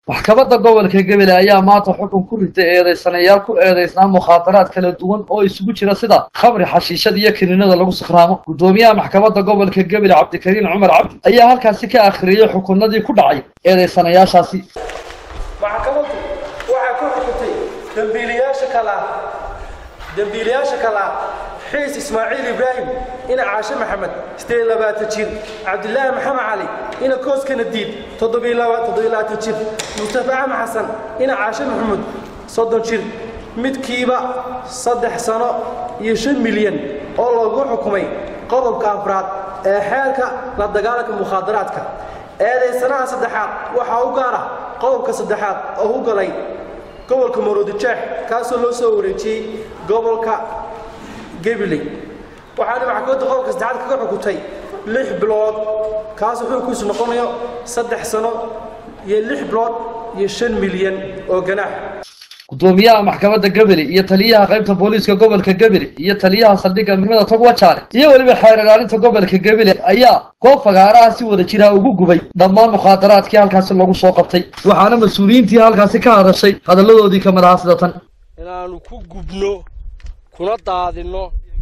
maxkamadda gobolka gebele ayaa maanta xukun ku ritay eedaysanayaal ku eedaysnaa mukhaadaraad kala duwan oo isugu jira sida khamri xashiishada iyo kiniinada lagu sakhraamo guddoomiyaha maxkamadda gobolka gebele cabdikariin cumar cabdi ayaa halkaasi ka akhriyey xukunadii ku dhacay eedaysanayaashaasi maxkamaddu waxay ku xukuntay dembiilayaasha kala dembiilayaasha kala xiis ismaaciil ibraahim ina caashe maxamed sideed labaatan jir cabdilaahi maxamed cali ina kooskana diid toddobilabaatan jir mustafa axmed xasan ina caashe maxamuud soddon jir midkiiba saddex sano iyo shan milyan oo lagu xukumay qodobka afraad ee xeerka la dagaalanka mukhaadaraadka eedaysanaha saddexaad waxaa u gaara qodobka saddexaad oo u galay gobolka maroodijeex kaasoo loo soo wareejiyey gobolka gabiley waxaana maxkamadda qodobka saddexaad kaga xukuntay lix bilood kaasoo xukunkiisu noqonayo saddex sano iyo lix bilood iyo shan milyan oo ganaax guddoomiyaha maxkamadda gebele iyo taliyaha qaybta booliiska gobolka gebele iyo taliyaha saldhigga midnimada togwajaale iyo weliba xeer ilaalinta gobolka gebele ayaa goob fagaaraha si wada jira ugu gubay dhammaan mukhaadaraadkii halkaasi lagu soo qabtay waxaana mas-uuliyiintii halkaasi ka hadashay hadalladoodii ka mid ahaa sida tan inaannu ku gubno kuna daadinno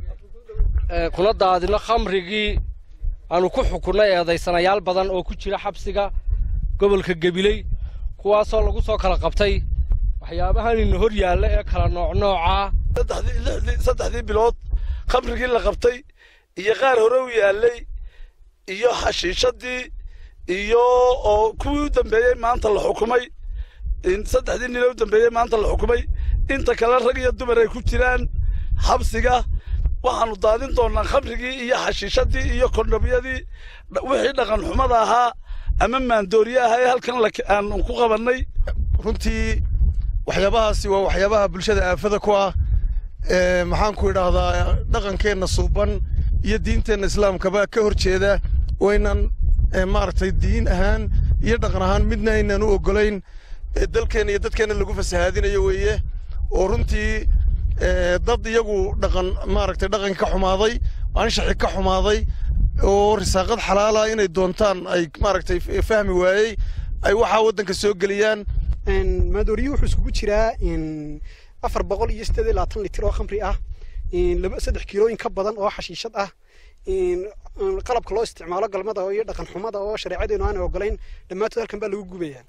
kuna daadinno khamrigii aanu ku xukunnay eedaysanayaal badan oo ku jira xabsiga gobolka gebiley kuwaasoo lagu soo kala qabtay waxyaabahanina hor yaalla ee kala noocnoocaa saddexdii bilood khamrigii la qabtay iyo qaar hore u yaallay iyo xashiishadii iyo oo kuwii u dambeeyey maanta la xukumay saddexdii nin u dambeeyey maanta la xukumay inta kale rag iyo dumar ay ku jiraan xabsiga waxaannu daadin doonnaa khamrigii iyo xashiishadii iyo kondhomyadii wixii dhaqan xumada ahaa ama maandooriye ahaa ee halkan aanu ku qabannay runtii waxyaabahaasi waa waxyaabaha bulshada aafada ku ah maxaan ku idhaahdaa dhaqankeenna suuban iyo diinteenna islaamkaba ka hor jeeda waynan maaragtay diin ahaan iyo dhaqan ahaan midna aynan u oggolayn dalkeenna iyo dadkeenna lagu fasahaadinayo weeye oo runtii dad iyagu dhaqan maaragtay dhaqanka ka xumaaday anshaxi ka xumaaday oo risaaqad xalaala inay doontaan ay maaragtay fahmi waayey ay waxaa waddanka soo geliyaan maandooriye wuxuu iskugu jiraa afar boqol iyo siddeed iyo labaatan litir oo khamri ah laba saddex kiilooyin ka badan oo xashiishad ah qalabka loo isticmaalo galmada iyo dhaqan xumada oo shareecadeenu aan ogolayn dhammaantood halkan baa lagu gubayaa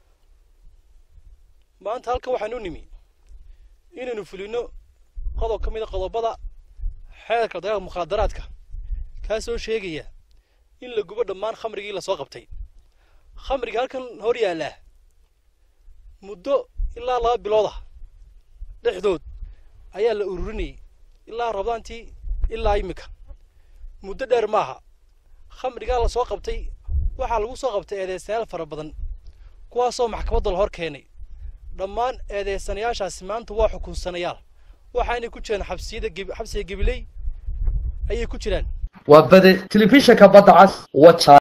maanta halkan waxaan u nimi inaynu fulino qodob ka mid a qodobada xeerka dagaalka mukhaadaraadka kaasoo sheegaya in la gubo dhammaan khamrigii lasoo qabtay khamriga halkan hor yaallaa muddo ilaa laba bilood ah dhexdood ayaa la ururinayay ilaa rabdaantii ilaa iminka muddo dheer maaha khamrigaa la soo qabtay waxaa lagu soo qabtay eedeysanayaal fara badan kuwaasoo maxkamadda la hor keenay dhammaan eedeysanayaashaasi maanta waa xukunsanayaal waxaanay ku jiraan xabsiyada xabsiga gebiley ayay ku jiraan waa bade telefishinka badda cas waja